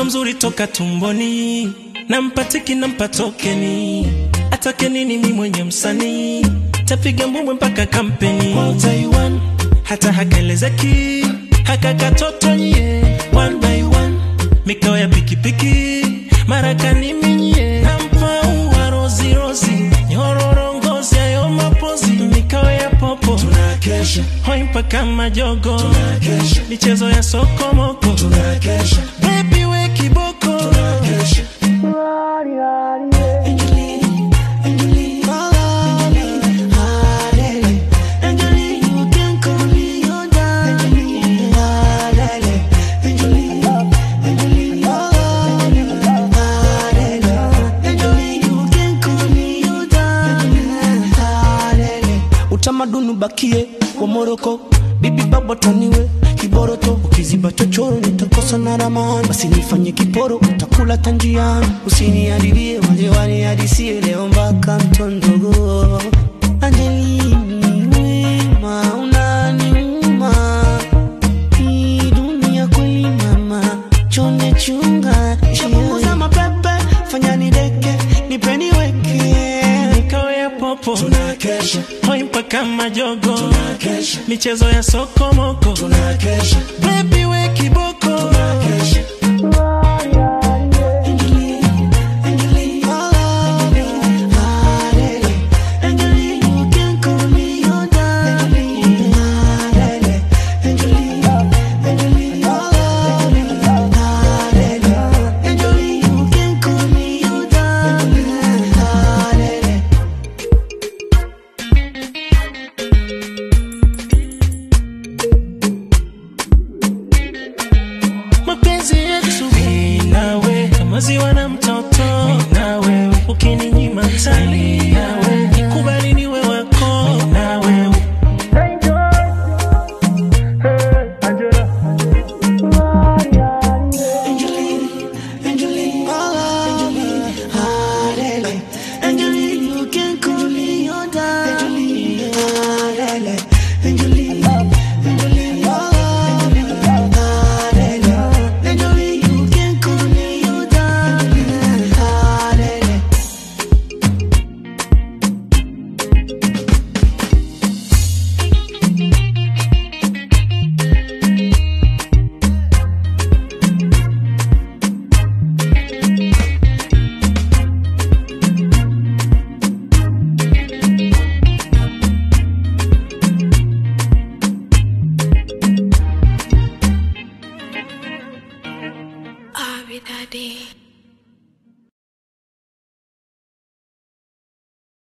mtoto mzuri toka tumboni, nampatiki nampa tokeni, atake nini mi mwenye msanii, tapiga mbwembwe mpaka kampeni Kwa Taiwan, hata hakaelezeki haka katoto nye one by one, mikao ya pikipiki marakani minye, nampa ua rozi rozi, nyororo ngozi ayo mapozi, mikao ya popo tunakesha hoi mpaka majogo, tunakesha michezo ya sokomoko tunakesha Baby we kiboko tunakesha Angelini, Angelini, Angelini, Halele. Angelini, you can call me your darling. Halele. Angelini, Angelini, Halele. Angelini, you can call me your darling. Halele. utamaduni ubakie wa Moroko, bibi baba taniwe kiboroto, ukiziba chochoro nitakosa na ramani, basi nifanye kiporo, utakula tanjiani, usiniharibie wale wanihadisie leo mpaka mtondogo. Angelini wema unaniuma, hii dunia kweli mama, chonde chunga, shapunguza mapepe, fanya nideke, nipeni weke mikao ya popo Tunakesha, hoi mpaka majogo tunakesha, michezo ya sokomoko tunakesha, Baby we kiboko tunakesha. Angelini, Angelini, Halele. Angelini, you can call me your darling. Halele. Angelini, Angelini, Halele. Angelini, you can call me your darling. Halele. mapenzi yetu mimi nawe kama ziwa na mtoto mimi nawe ukininyima tani nawe nikubali niwe wako mimi nawe Angelini, Angelini, Angelini, Halele. Angelini, you can call me your darling. Halele. Angelini, Angelini, Halele. Angelini, you can call me your darling. Halele. I'll be that day.